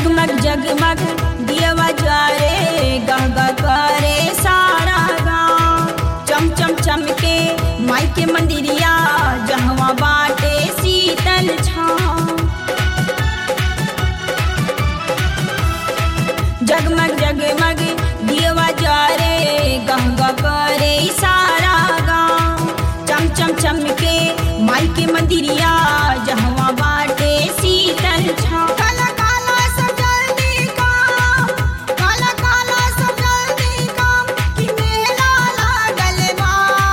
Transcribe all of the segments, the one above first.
जगमग जगमग दियवा ज्वारे गंगा करे सारा गाँव चम चम चमके माई के मंदिरिया जहवा बाटे शीतल छाँव जगमग जगमग दियवा ज्वारे गंगा करे सारा गाँव चम चम चमके माई के मंदिरिया जहवा बाटे शीतल छाँव काला काला सब जल्दी काम काला काला सब जल्दी काम कि मेला लागल बा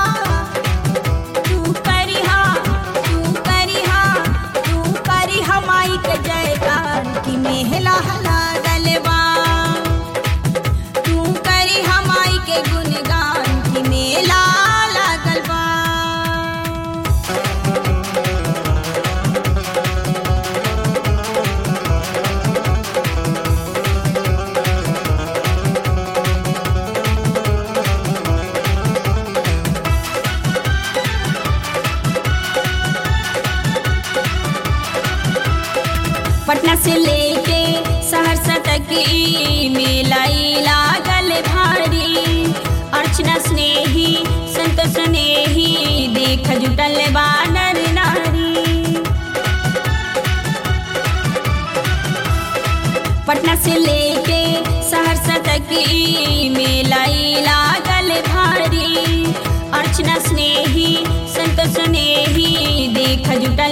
तू करिहा तू करिहा तू करिहा माई के जयकार कि मेला लागल बा तू करिहा माई के गुणगान कि मेला लागल बा पटना से लेके सहरसा तक ई मेला ई लागल भारी अर्चना स्नेही संत स्नेही देख जुटल बानर नारी पटना से लेके सहरसा तक ई मेला ई लागल भारी अर्चना स्नेही संत स्नेही देख जुटल